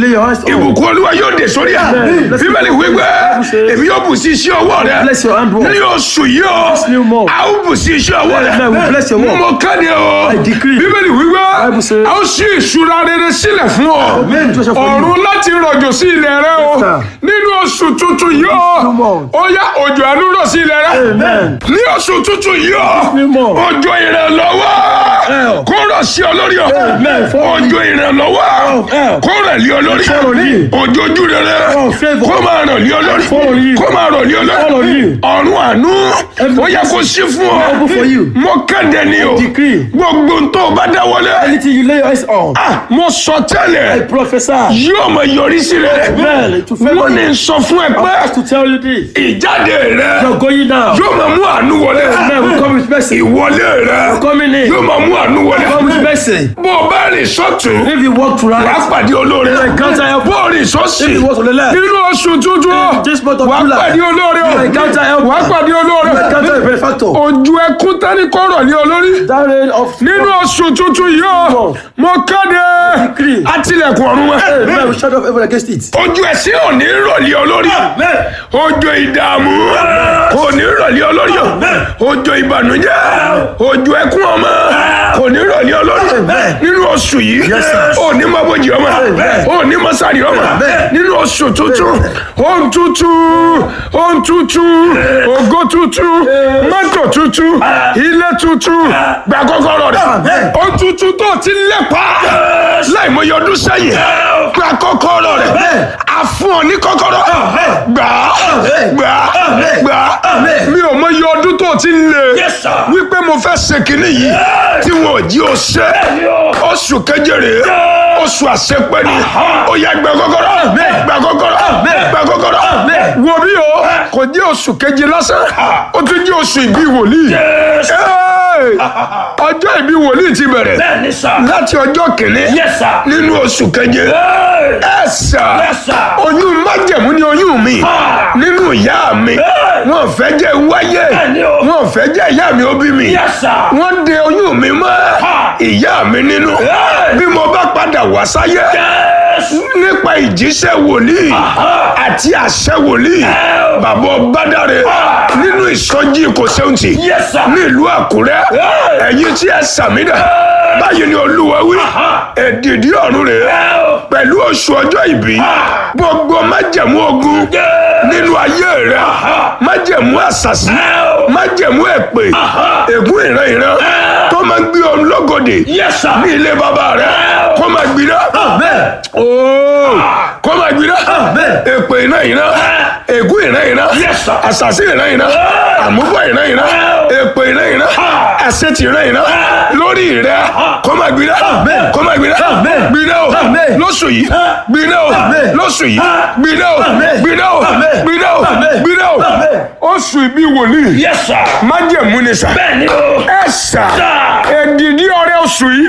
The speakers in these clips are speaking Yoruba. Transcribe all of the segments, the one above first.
lay your hands on. ìbùkún olúwa yóò dé sórí ẹ Amen. bíbélì wípé èmi yóò bù sí iṣẹ́ ọwọ́ rẹ Bless your hand, Lord. ní oṣù yìí o This new month. a ó bù sí iṣẹ́ ọwọ́ rẹ Amen. We bless your work. mo kéde o I decree. bíbélì wípé Bible says- a ó ṣí ìṣúra rere sílẹ̀ fún ọ Amen. Joshua for you. ọ̀run láti rọ̀jò sí ilẹ̀ rẹ o sir. nínú oṣù tuntun yìí o new month. ó yá òjò àánú rọ̀ sí ilẹ̀ rẹ Amen. ní oṣù tuntun yìí o new month. òjò ìrànlọ́wọ́ Help. kó rọ̀ sí ọ lórí o Amen. Follow me. òjò ìrànlọ́wọ́ help. kó rẹ̀ lé ọ lórí Follow me. òjò ojú rere Oh, favour. kó máa rọ̀ lé ọ lórí Follow you. kó máa rọ̀ lé ọ Follow lórí you. ọ̀run àánú ó yẹ kó sí fún Open for ọ you. mo kéde ni o Decree. gbogbo n tó bá dáwọ́lé Anything you lay your hands on. ah, mo sọ I tẹ́lẹ̀ prophesy. yóò mọ yọrí sí rẹ Amen. To favor wọ́n ní you. sọ fún ẹ I pé have to tell you this. ìjáde rẹ You're going down. yóò máa mú àánú wọlé Amen. We come with mercy. ìwọlé rẹ Coming in. yóò máa mú àánú wọlé Come with mercy. bó o bá rìn sọ́tún If you walk to wàá right. pàdé olóore encounter help. bó o rìn sọ́sì If you walk to the left. nínú oṣù tuntun This month of wàá July. pàdé olóore o You encounter help. wàá pàdé olóore You encounter a benefactor. ojú ẹkún tẹ́ni kọ́rọ̀ ní olórí That rain of nínú oṣù tuntun yìí o mo kéde Decree. àtìlẹ̀kùn ọ̀run wọn Amen. We shut off everyone against it. ojú ẹsẹ̀ ò ní rọ̀lẹ́ olórí Amen. ojú ìdààmú kò ní rọ̀lẹ́ olórí o ojú ìbànújẹ́ ojú ẹkún ọmọ kò ní rọ̀lẹ́ olórí Amen. nínú oṣù yìí Yes, sir. ò ní mọ́bojì ọmọ Amen. ò ní mọ́sárì ọmọ Amen. nínú oṣù tuntun ohun tuntun ohun tuntun ògo tuntun mọ́tò tuntun ilé tuntun gba kọ́kọ́rọ́ rẹ̀ Amen. ohun tuntun tó ti lépa láìmọye ọdún sẹ́yìn gba kọ́kọ́rọ́ rẹ̀ Amen. a fún ọ ní kọ́kọ́rọ́ gbà á Amen. gbà á Amen. gbà á Amen. mi ò mọye ọdún tó ti lè Yes, sir. wípé mo fẹ́ ṣe kínní yìí tí wọn ò jí o ṣe oṣù keje rèé oṣù àṣepẹ́ ni ó yẹ gbà kọ́kọ́rọ́ gbà kọ́kọ́rọ́ gbà kọ́kọ́rọ́ Amen. wo bí o kò jẹ́ oṣù keje lásán ó tún jẹ́ oṣù ìbí wòlíì Hey! ọjọ́ ìbí wòlíì ti bẹ̀rẹ̀ Bẹ́ẹ̀ni sà. láti ọjọ́ kìíní Yes, sir. nínú oṣù keje Hey! ẹ sà Yes, sir. oyún májẹ̀mú ni oyún mi Ah. nínú ìyá mi wọn fẹ́ jẹ́ wáyé Bẹ́ẹ̀ni o. wọn fẹ́ jẹ́ ìyá mi ó bí mi Yes, sir. wọ́n de oyún mi mọ́ Ah. ìyá mi nínú Hey. bí mo bá padà wá sáyé Yes. nípa ìjíṣẹ́ wòlíì àti àṣẹ wòlíì bàbá ọbádàrẹ nínú ìsọjí kò sẹ́wọ̀ntì Yes, sir. nílùú àkúrẹ́ Hey. ẹ̀yin tí ẹ sàmìnà báyìí ni olúwa wí èdìdí ọ̀run rèé pẹ̀lú oṣù ọjọ́ ìbí gbogbo májẹ̀mú ogun nínú ayé rẹ májẹ̀mú àṣàṣì májẹ̀mú èpè ègún ìran ìran tó máa ń gbé ọ lọ́gọ̀dẹ̀ Yes, sir. ní ilé bàbá rẹ kó máa gbiná Amen. ooo kó máa gbiná Amen. èpè ìran ìran ègún ìran ìran Yes, sir. àṣàṣì ìran ìran àmúbọ̀ ìran ìran èpè ìran ìran àṣetì ìran ìran lórí rẹ kó máa gbiná Amen. kó máa gbiná Amen. gbiná o Amen. lóṣù yìí gbiná o Amen. lóṣù yìí gbiná o Amen. gbiná o Amen. gbiná o Amen. gbiná o Amen. oṣù ìbí wòlíì Yes, sir. májẹ̀mú ni sà Bẹ́ẹ̀ni o. ẹ sà èdìdí ọrẹ oṣù yìí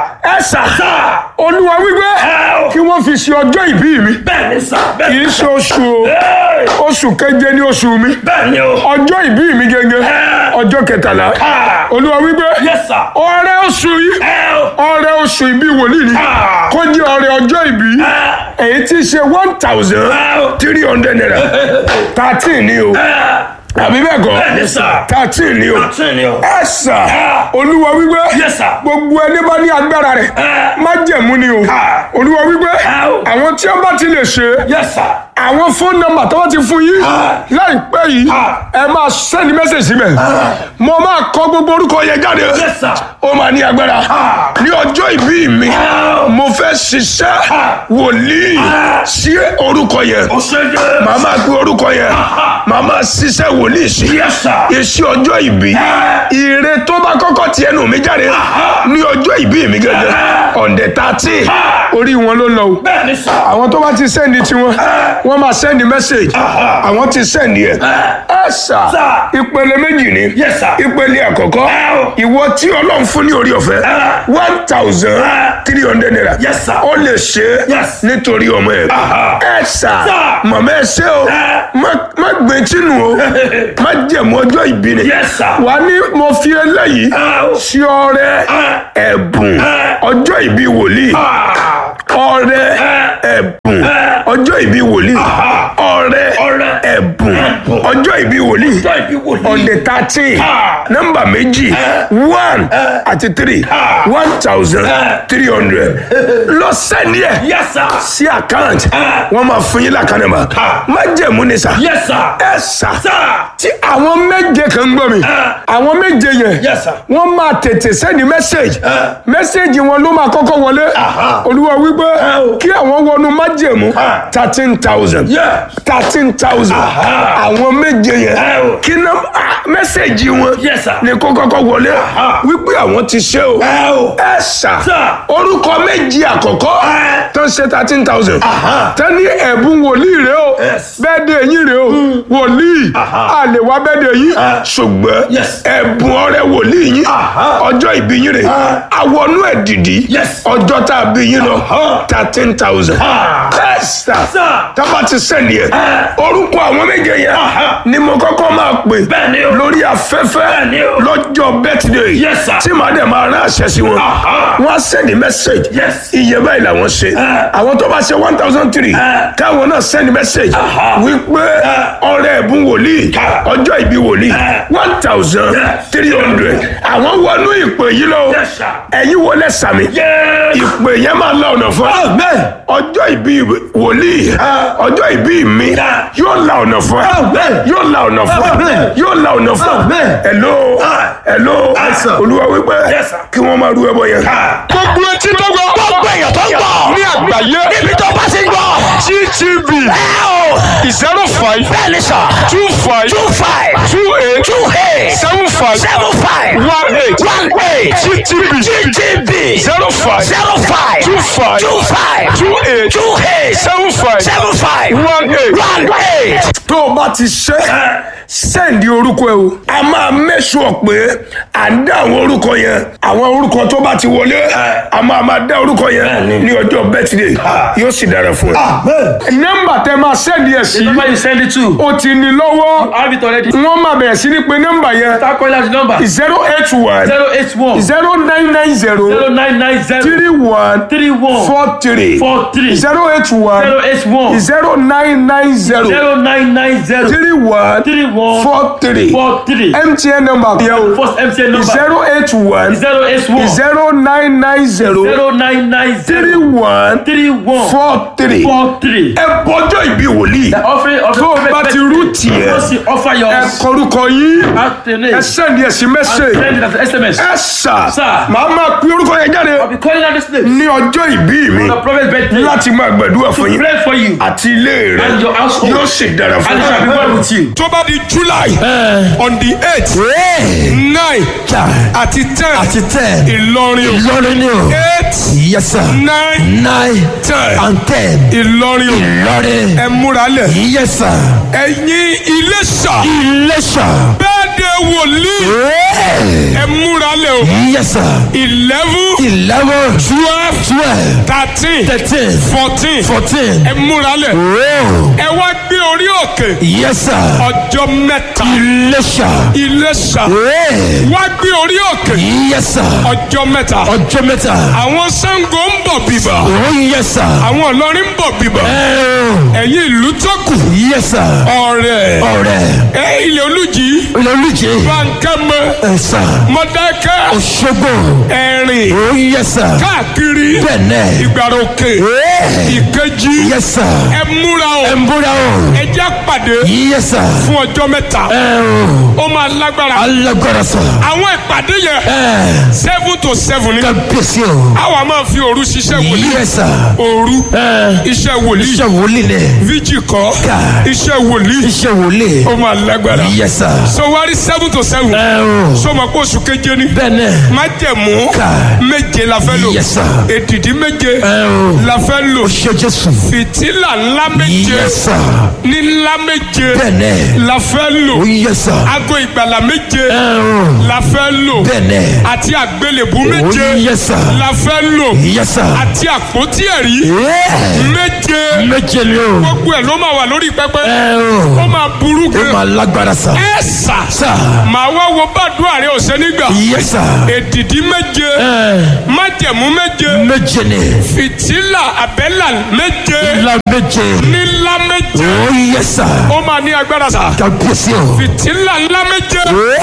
ẹ sà olúwa wípé kí wọ́n fi ṣe ọjọ́ ìbí mi Bẹ́ẹ̀ni sà. kì Bẹ́ẹ̀ni. í ṣe oṣù o Hey! oṣù keje ní oṣù mi Bẹ́ẹ̀ni o. ọjọ́ ìbí mi gẹ́gẹ́ ọjọ́ kẹtàlá olúwa wípé Yes, sir. ọrẹ oṣù yìí Hey! ọrẹ oṣù ìbí wòlíì ni kó jẹ́ ọrẹ ọjọ́ ìbí èyí tí í ṣe one thousand three hundred naira thirteen ni o àbí bẹ́ẹ̀ kọ́ Bẹ́ẹ̀ni sà. thirteen ni o Bẹ́ẹ̀ni ni o. ẹ sà olúwa wípé Yes, sir. gbogbo ẹni bá ní agbára rẹ̀ májẹ̀mú ni o olúwa wípé àwọn tí wọ́n bá ti lè ṣe Yes, sir. àwọn fóònù nọ́mbà tó bá ti fún yín láìpẹ́ yìí ẹ máa sẹ́ni mẹ́sẹ̀jì síbẹ̀ mo máa kọ gbogbo orúkọ yẹn jáde Yes, sir. ó máa ní agbára ní ọjọ́ ìbí mi mo fẹ́ ṣiṣẹ́ wòlíì sí orúkọ yẹn O ṣe jẹ́. màá máa gbé orúkọ yẹn màá máa ṣiṣẹ́ wòlíì sí Yes, sir. iṣẹ́ ọjọ́ ìbí ire tó bá kọ́kọ́ ti ẹnu mi jáde ní ọjọ́ ìbí mi gẹ́gẹ́ ọ̀ndẹ̀ tààtì orí wọn ló lọ o Bẹ́ẹ̀ni sà. àwọn tó bá ti sẹ́ndì tiwọn wọ́n máa sẹ́ndì mẹ́sẹ̀gì àwọn ti sẹ́ndì ẹ̀ ẹ sà Sir. ìpele méjì ni Yes, sir. ìpele àkọ́kọ́ ìwọ tí ọlọ́run fún ní orí ọ̀fẹ́ one thousand three hundred naira Yes, sir. ó lè ṣe é Yes. nítorí ọmọ ẹ̀ ẹ sà Sir. mọ̀mọ́ ẹ ṣe o má- má gbé tínú o má jẹ̀mú ọjọ́ ìbí ni Yes, sir. wà ní mo fi eléyìí Ah. sí ọrẹ ẹ̀bùn ọjọ́ ìbí wòlíì ọrẹ ẹ̀bùn ọjọ́ ìbí wòlíì ọrẹ Ọrẹ. ẹ̀bùn ọjọ́ ìbí wòlíì Ọjọ́ ìbí wòlíì. on the thirteen Ah. nọ́mbà méjì one àti three Ah. one thousand three hundred lọ sẹ́ni ẹ̀ Yes, sir. sí àkáǹtì Ah. wọ́n máa fún yín lákànnì mà Ah. má jẹ̀mú ni sà Yes, sir. ẹ sà Sir. tí àwọn méje kan ń gbọ́ mi Ah. àwọn méje yẹn Yes, sir. wọ́n máa tètè sẹ́ni mẹ́sẹ̀gì Ah. mẹ́sẹ̀gì wọn ló máa kọ́kọ́ wọlé Aha. olúwa wípé Ah, o. kí àwọn wọnú májẹ̀mú Ah. thirteen thousand Yes. thirteen thousand Aha. àwọn méje yẹn Ah, o. kí ná ah, mẹ́sẹ̀gì wọn Yes, sir. ni kó kọ́kọ́ wọlé Aha. wípé àwọn ti ṣe o Ah, o. ẹ sà Sir. orúkọ méjì àkọ́kọ́ Ah. tó ń ṣe thirteen thousand Aha. tán ní ẹ̀bùn wòlíì rẹ o Yes. bẹ́ẹ̀ de yín rẹ o wòlíì Aha. a lè wá bẹ́ẹ̀ de yín Ah. ṣùgbọ́n Yes. ẹ̀bùn ọrẹ wòlíì yín Aha. ọjọ́ ìbí yín rè Ah. àwọnú ẹ̀ dìdí Yes. ọjọ́ tá a bí yín lọ Aha. thirteen thousand Ah. ẹ̀sà Sir. tábà ti sẹ́ni ẹ̀ Ah. orúkọ àwọn méje yẹn Aha. ni mo kọ́kọ́ máa pè Bẹ́ẹ̀ni o. lórí afẹ́fẹ́ Bẹ́ẹ̀ni o. lọ́jọ́ birthday Yes, sir. tí màá dẹ̀ máa rán àṣẹ sí wọn Aha. wọ́n á sẹ́ni message Yes. iye báyìí làwọn ṣe Ah. àwọn tó bá ṣe one thousand three Ah. káwọn náà sẹ́ni message Aha. wípé Ah. ọrẹ ẹ̀bùn wòlíì Ah. ọjọ́ ìbí wòlíì Ah. one thousand Yes. three hundred àwọn wọnú ìpè yìí lọ Yes, sir. ẹ̀yin wọlé sàmì Yes. ìpè yẹn máa la ọ̀nà fún ẹ Amen. ọjọ́ ìbí wòlíì ọjọ́ ìbí mi Ah. yóò la ọ̀nà fún ẹ Amen. yóò la ọ̀nà fún ẹ Amen. yóò la ọ̀nà fún ẹ Amen. hello Ah. hello Yes, sir. olúwa wípé Yes, sir. kí wọ́n máa ru ẹbọ yẹn. Ah. gbogbo etí tó gbọ́ Gbogbo èèyàn tó ń gbọ́. ní àgbáyé Níbi tó bá ti ń gbọ́. gtv Ẹ o. zero five Bẹ́ẹ̀ni sọ. two five Two five. two eight Two eight. seven five Seven five. one eight One eight. gtv GTB. zero five Zero five. two five Two five. two eight Two eight. seven five Seven five. one eight. One eight. tó o bá ti ṣe sẹ́ǹdì orúkọ ẹ o a máa mẹ́sùn pé à ń dá àwọn orúkọ yẹn àwọn orúkọ tó bá ti wọlé a máa máa dá orúkọ yẹn ní ọjọ́ bẹ́tìdé yóò sì dára fún ẹ. nọ́mbà tẹ máa sẹ́ǹdì ẹ̀ sí The number you send it to, o ti ní lọ́wọ́ have it already. wọ́n máa bẹ̀rẹ̀ sí ní pé nọ́mbà yẹn Start calling out the number. zero eight one Zero eight one zero nine nine zero zero nine nine zero three one three one four three four three zero eight one zero eight one zero nine nine zero zero nine nine zero three one three one four three four three. mtn number yẹn o First MTN number zero eight one zero eight one zero nine nine zero zero nine nine three zero one three one four three. four three. ẹ bọjọ́ ìbí wòlíì The offering of the tó o bá ti rú tiẹ̀ Once you offer ẹ yours, kọrúkọ yín ask the name ẹ and sẹ́ndì ẹ̀sìn mẹ́sẹ̀ send it as an SMS. ẹ sà Sir. màá máa pín orúkọ yẹn jáde I'll be calling out this name. ní ọjọ́ ìbí mi The prophet's birthday. láti máa gbàdúrà fún To yín pray for you àti ilé rẹ and your household. yóò sì dára fún And it shall be well with you. tó bá di july on the eight nine àti ten àti ten ìlọrin o ìlọrin ni o eight yes sir nine nine ten and ten ìlọrin o ìlọrin ẹ múra lẹ̀ yes sir ẹ̀yin iléṣà iléṣà bẹ́ẹ̀ de wòlíì ẹ múra lẹ̀ o yes sir eleven eleven twelve twelve thirteen thirteen fourteen fourteen ẹ múra lẹ̀ oh ẹ wá gbé orí òkè yes sir ọjọ́ mẹ́ta iléṣà iléṣà oh wá gbé orí òkè yes sir ọjọ́ mẹ́ta ọjọ́ mẹ́ta àwọn Ṣàngó ń bọ̀ bíbà oh yes sir àwọn Ìlọrin ń bọ̀ bíbà oh ẹ̀yin ìlú tó kù yes sir ọ̀rẹ́ ọ̀rẹ́ ẹ ilẹ̀ olùjì olùjì bankẹ́mẹ ẹ sir mọ̀dákẹ́ Òṣogbo ẹ̀rìn oh yes sir káàkiri bẹ́ẹ̀nẹ̀ ìgbàrà òkè oh ìkejì yes sir ẹ múra o ẹ ń búra o ẹ já pàdé yes sir fún ọjọ́ mẹ́ta ẹ o ó máa lágbára alágbára sir àwọn ìpàdé yẹn ẹ seven to seven ní kábíyèsí o àwa máa fi òru ṣiṣẹ́ wòlíì yes sir òru ẹ iṣẹ́ wòlíì iṣẹ́ wòlíì ni fíjì kọ́ Ká. iṣẹ́ wòlíì iṣẹ́ wòlíì ó máa lágbára yes sir so wá rí seven to seven ẹ o sọmọ pé oṣù keje ni bẹ́ẹ̀nẹ̀ májẹ̀mú Ká. méje la fẹ́ lò yes sir èdìdí méje ẹ o la fẹ́ lò ṣe Jésù fìtílà ńlá méje yes sir ní ńlá méje bẹ́ẹ̀nẹ̀ la fẹ́ lò o yes sir aago ìgbàlà méje ẹ o la fẹ́ lò bẹ́ẹ̀nẹ̀ àti àgbélébú o méje yes sir la fẹ́ lò yes sir àti àpótí ẹ̀rí Yeah. méje méje méje ni o. gbogbo ẹ̀ ló máa wà lórí pẹpẹ ẹ ó o. máa burú ó gan máa lágbára sa. ẹ sà sa. màá wá wo bàdúrà rẹ ọ̀sẹ̀ nígbà yẹ sa. èdìdí méje ẹ májẹ̀mú méje méje ni. fìtílà àbẹ́là méje la méje. nílá méje ó yẹ sa. ó máa ní agbára sà kábíyèsí o. fìtílà ńlá méje ó